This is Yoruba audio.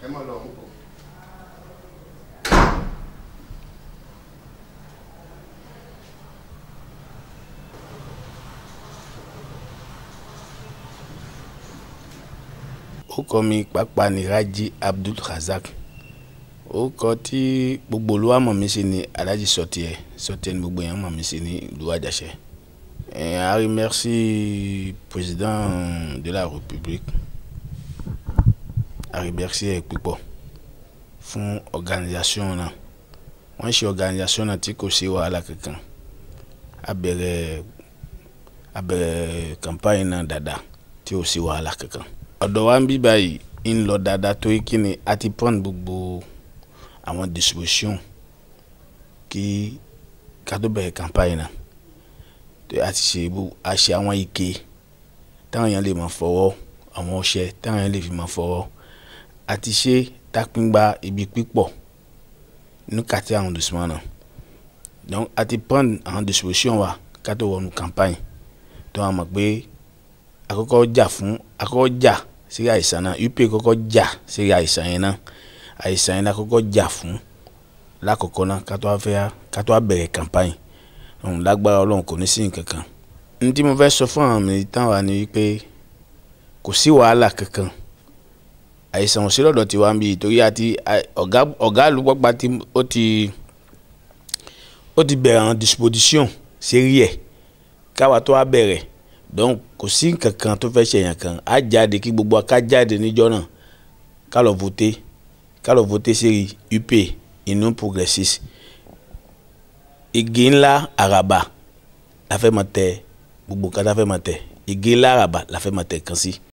ẹ mọ̀ lọ mú bọ̀. orúkọ mi pàápàá ni Raji Abdul Razak orúkọ tí gbogbo olúwa mọ̀ mí sí ni Alhaji Sọtiẹ Sọtiẹ ni gbogbo èèyàn mọ̀ mí sí ní ìlú Àjàṣẹ. Et à remercier président de la République à remercier púpọ̀ fún organisation náà wọ́n ṣe organisation náà tí kò sí wàhálà kankan a bẹ̀rẹ̀ a bẹ̀rẹ̀ campagne náà dáadáa tí ò sí wàhálà kankan ọ̀dọ̀ wa ń bí báyìí ń lọ dáadáa torí kí ni a ti pọ́n gbogbo àwọn disposition kí ká tó bẹ̀rẹ̀ campagne náà a ti ṣe a ṣe àwọn ike táwọn èèyàn lè máa fọwọ́ àwọn ọṣẹ táwọn èèyàn lè fi máa fọwọ́ a ti ṣe tápíngbà ibi pípọ̀ ní kàtí àwọn dùsùmọ̀ náà donc a ti pọ́n àwọn disposition wa ká tó wọnú campagne tó wà mọ̀ pé àkọ́kọ́ jà fún àkọ́kọ́ jà sí àìsàn náà up kọ́kọ́ jà sí àìsàn yẹn náà àìsàn yẹn náà kọ́kọ́ jà fún lákọ̀ọ́kọ́ náà ká tó wá fẹ́ ká tó wá bẹ̀rẹ̀ campagne òun lágbára ọlọ́run kò ní sí nǹkan kan ní tí mo fẹ́ sọ fún àwọn militant wa ni wípé kò sí wàhálà kankan àìsàn òsì lọ́dọ̀ tiwa ń bí torí àti ọ̀gá ọ̀gá àlùpọ̀pá tí ó ti ó ti bẹ̀rẹ̀ àwọn disposition sérí ẹ̀ káwa tó wá bẹ̀rẹ̀ donc kò sí nǹkan kan tó fẹ́ ṣèyàn kan á jáde kí gbogbo aká jáde níjọ́ náà ká lọ voter ká lọ voter sérí UP Union Progressiste igi ńlá àràbà la fẹ́ máa tẹ gbogbo nǹkan tá a fẹ́ máa tẹ igi ńlá àràbà la fẹ́ máa tẹ kan sí.